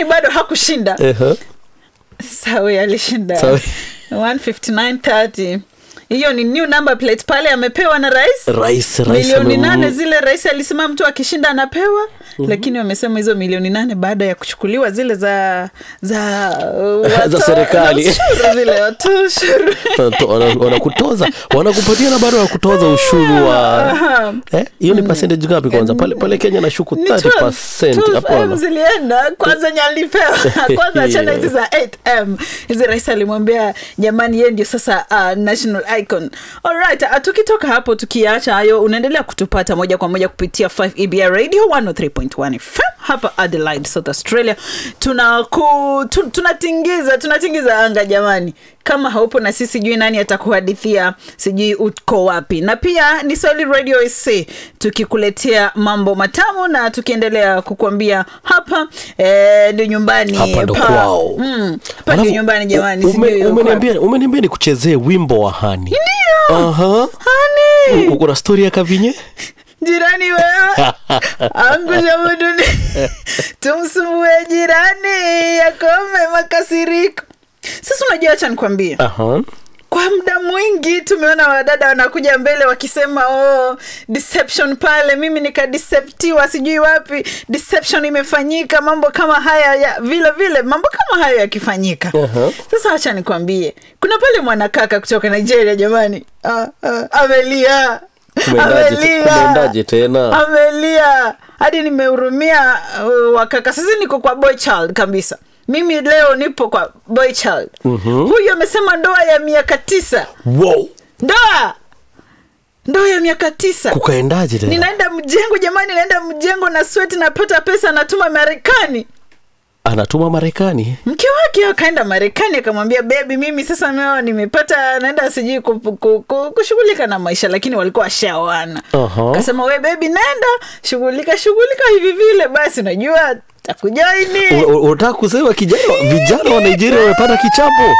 lakini bado hakushinda Ehe. sawi alishinda Sawi. 15930 hiyo ni new number plate pale amepewa na rais rais rais milioni amem- nane zile rais alisema mtu akishinda anapewa mm-hmm. lakini wamesema hizo milioni nane baada ya kuchukuliwa zile za za uh, Za wato- serikali. za ushuru zile watu ushuru Wanato- wana- wanakutoza wanakupatia na bado wanakutoza ushuru wa Aha. eh, hiyo ni percentage ngapi kwanza pale pale kenya nashuku Ni 30 12 12M hapana zilienda kwanza nyalipewa kwanza achana hizi za 8m hizi rais alimwambia jamani ye ndio sasa uh, national icon alright uh, tukitoka hapo tukiacha hayo unaendelea kutupata moja kwa moja kupitia 5 ebr radio 103.1 fm hapa adelaide south australia tunaku tu, tunatingiza tunatingiza anga jamani kama haupo na sisi sijui nani atakuhadithia sijui uko wapi na pia ni swahili radio sc tukikuletea mambo matamu na tukiendelea kukuambia hapa eh, ndio nyumbani hapa ndo pa- kwao mm, hapa ndio Alafu, nyumbani jamani ume- sijui uko umeniambia umeniambia nikuchezee wimbo wa hani Ndio. Aha. Hani. uko na stori ya kavinye jirani wewe angusha muduni tumsumbue jirani yakome makasiriko sasa unajua acha nikwambie Aha. kwa muda mwingi tumeona wadada wanakuja mbele wakisema oh, deception pale mimi nikadiseptiwa sijui wapi deception imefanyika mambo kama haya ya, vile vile mambo kama hayo yakifanyika Aha. sasa wacha nikwambie kuna pale mwanakaka kutoka nigeria jamani ah, ah, amelia Kumeendaje te- kumeendaje tena? amelia hadi nimehurumia uh, wakaka sasa niko kwa boy child kabisa mimi leo nipo kwa boy child mm-hmm. huyu amesema ndoa ya miaka tisa wow. ndoa ndoa ya miaka tisa kukaendaje tena ninaenda mjengo jamani naenda mjengo na sweti napata pesa natuma marekani anatuma marekani mke wake akaenda marekani akamwambia bebi mimi sasa meo nimepata naenda sijui ku- ku- ku- kushughulika na maisha lakini walikuwa washaoana Aha. kasema we bebi nenda shughulika shughulika hivi vile basi unajua takujoini U- u- unataka kusema kijana vijana wa nigeria wamepata kichapo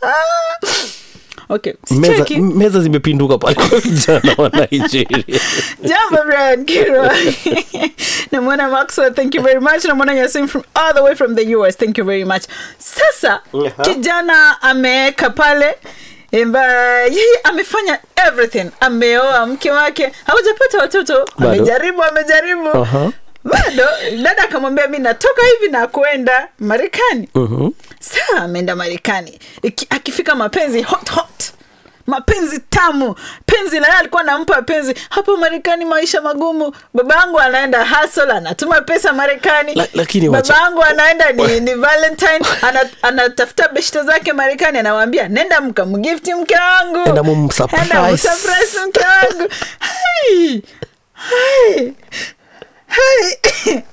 okay meza, sicheki meza zimepinduka pale kwa vijana wa nigeria jambo brian kiro namwona maxwell thank you very much namwona yasin from all the way from the us thank you very much sasa Aha. kijana ameweka pale Emba, yeye amefanya everything ameoa mke wake hawajapata watoto Bado? amejaribu amejaribu Aha. bado dada akamwambia mi natoka hivi na kwenda marekani Mhm. saa ameenda marekani Iki- akifika mapenzi hot hot mapenzi tamu penzi la yeye alikuwa anampa penzi hapo marekani maisha magumu baba yangu anaenda hasol anatuma pesa marekani La- lakini wacha- baba yangu anaenda ni, ni valentine ana, anatafuta beshte zake marekani anawambia nenda mkamgifti mke wangu Enda mumsurprise." Enda mumsurprise mke wangu Hai. Hai. Hai.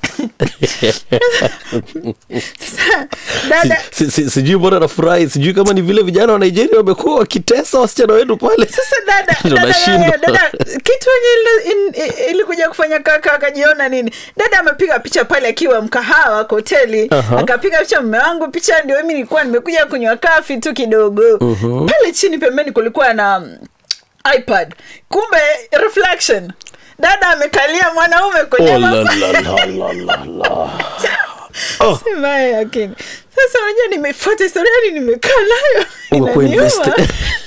Sasa, dada Si- si- sijui mbona nafurahi sijui kama ni vile vijana wa nigeria wamekuwa wakitesa wasichana wetu pale sasa dada Ndio dada, nashindwa. dada kitu enye ili- in- i- ilikuja kufanya kaka akajiona nini dada amepiga picha pale akiwa mkahawa kwa hoteli Aha. akapiga picha mme wangu picha ndio mimi nilikuwa nimekuja kunywa kafi tu kidogo pale chini pembeni kulikuwa na mm, ipad kumbe reflection dada amekalia mwanaume kwenye Oh, la, mapa- la, la, la, la, la. Oh. Si mbaya lakini sasa unajua nimefuata historia yani nimekaa nayo Umekuwa inaniuma. invested.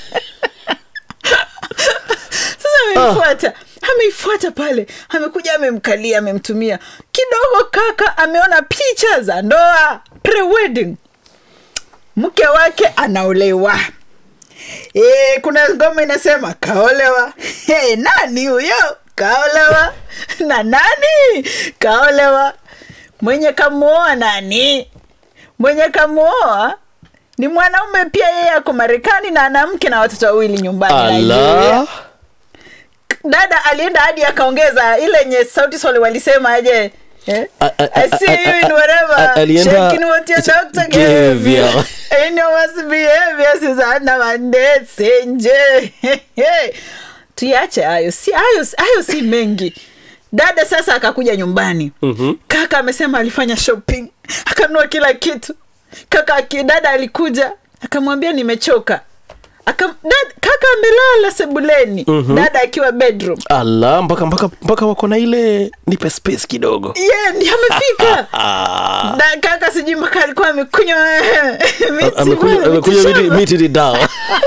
sasa ameifuata ameifuata pale amekuja amemkalia amemtumia kidogo kaka ameona picha za ndoa pre-wedding mke wake anaolewa e, kuna ngoma inasema kaolewa hey, nani huyo kaolewa na nani kaolewa mwenye kamuoa nani mwenye kamuoa ni mwanaume pia yeye ako marekani na ana mke na watoto wawili nyumbani Nigeria ala dada alienda hadi akaongeza ile yenye sauti soli walisema aje eh? A- a- I see you in whatever a- alienda- shaking what your doctor gave you Gave you. and you must behavior Susanna Mandetse nje tuyache hayo si hayo hayo si mengi dada sasa akakuja nyumbani mm-hmm. kaka amesema alifanya shopping akanunua kila kitu kaka aki- dada alikuja akamwambia nimechoka Aka, dad, kaka kaka amelala sebuleni dada akiwa bedroom ala mpaka mpaka mpaka wako na ile nipe space kidogo ye ndi amefika da kaka sijui mpaka alikuwa amekunywa miti amekunywa pale, amekunywa miti miti- shamba. miti ni dawa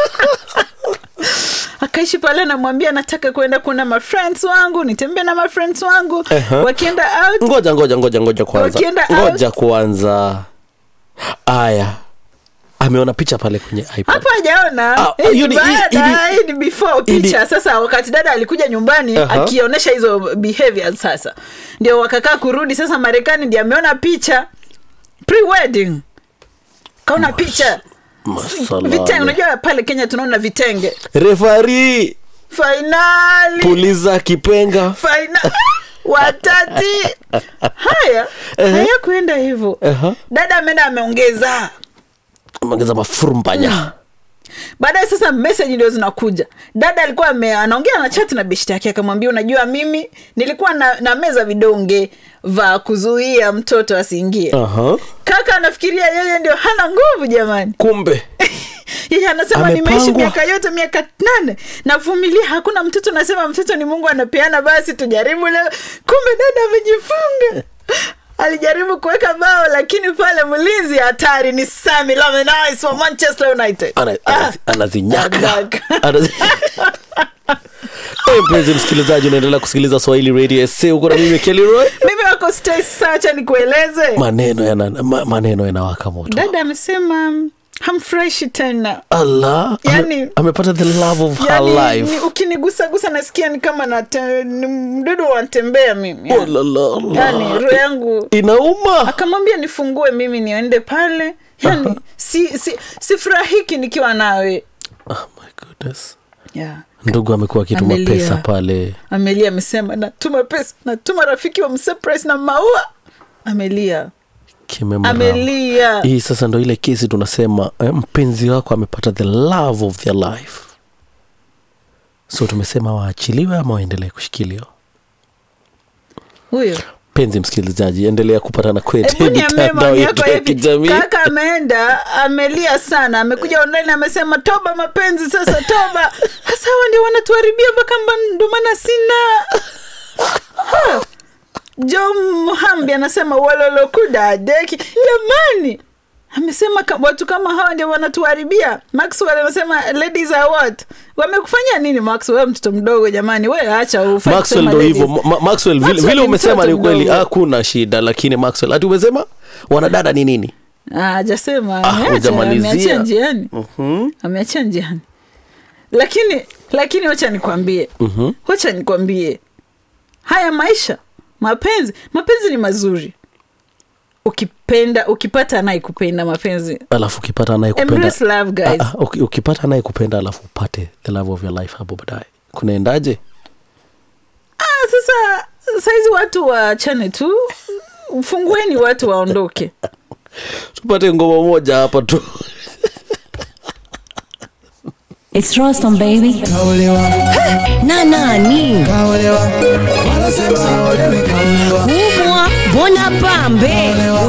akaishi pale namwambia nataka kuenda kuona mafriends wangu nitembee na mafriends wangu Aha. wakienda out ngoja ngoja ngoja ngoja kwanza Wakienda ngoja kwanza aya ameona picha pale kwenye ipad hapa hajaona Ah, Hii hiyo ni ni- hii- baada, hii- hii ni before hii ni- picha sasa wakati dada alikuja nyumbani Aha. akionyesha hizo behaviors sasa ndio wakakaa kurudi sasa marekani ndio ameona picha pre-wedding kaona picha Masalani. vitenge unajua pale kenya tunaona vitenge refari fainali puliza kipenga faina watati haya haya kuenda hivyo Aha. dada ameenda ameongeza ongeza mafurumbanya baadaye sasa meseji ndio zinakuja dada alikuwa ame, anaongea na chat na beshti yake akamwambia unajua mimi nilikuwa na, na meza vidonge va kuzuia mtoto asiingie Aha. kaka anafikiria yeye ndio hana nguvu jamani kumbe yeye anasema Amepangwa. nimeishi miaka yote miaka nane navumilia hakuna mtoto nasema mtoto ni mungu anapeana basi tujaribu leo kumbe dada amejifunga alijaribu kuweka bao lakini pale mlinzi hatari ni sami lamenis wa manchester united Ana- Ah, anazi- anazinyaka Anazi- Anazi- Eh, mpenzi msikilizaji unaendelea kusikiliza swahili radio sc uko na mimi keliroy mimi wako stay sacha nikueleze maneno yana ma, maneno yanawaka moto dada amesema hamfurahishi tena allah Yani- ame, amepata the love of her yani ni, life ukinigusagusa nasikia ni kama nate, ni mdudu wanatembea mimi Oh, la, la, la. yani roho yangu inauma akamwambia nifungue mimi niende pale yani si, si, sifurahiki nikiwa nawe oh my goodness yeah. ndugu amekuwa akituma Amelia. pesa pale amelia amesema natuma pesa natuma rafiki wa msurprise na maua amelia kimemrama amelia hii sasa ndo ile kesi tunasema eh, mpenzi wako amepata the love of their life so tumesema waachiliwe ama waendelee kushikiliwa huyo mpenzi msikilizaji endelea kupatana kwetu Hebu niambie mitandao maoni yetu yako ya hivi. kijamii Kaka ameenda amelia sana, amekuja online amesema toba mapenzi sasa, toba hasa hawa ndio wanatuharibia mpaka mba- ndo maana sina Ha. John Muhambi anasema walolokuda deki jamani, amesema ka- watu kama hawa ndio wanatuharibia. Maxwell anasema ladies are what, wamekufanya nini Maxwell? Wewe mtoto mdogo jamani, we acha ufai maxwell kusema ndo ladies. hivyo Ma- maxwell vile, Maxwell vile ni umesema mtoto ni ukweli mdogo. hakuna shida lakini maxwell hati umesema wanadada ni nini Ah, hajasema Ah, ameacha, hujamalizia. ameachia njiani Mhm. ameachia njiani lakini lakini wacha nikwambie Mhm. wacha nikwambie haya maisha mapenzi mapenzi ni mazuri ukipenda ukipata anayekupenda mapenzi alafu ukipata anayekupenda embrace love guys Ah, ah, uki- ukipata anayekupenda alafu upate the love of your life hapo baadaye kunaendaje ah, sasa saizi watu waachane tu fungueni watu waondoke tupate ngoma moja hapa tu It's Rostam baby. Kaolewa, Na nani? kaolewa, wanasema olewi kaolewa. Kubwa, mbona pambe?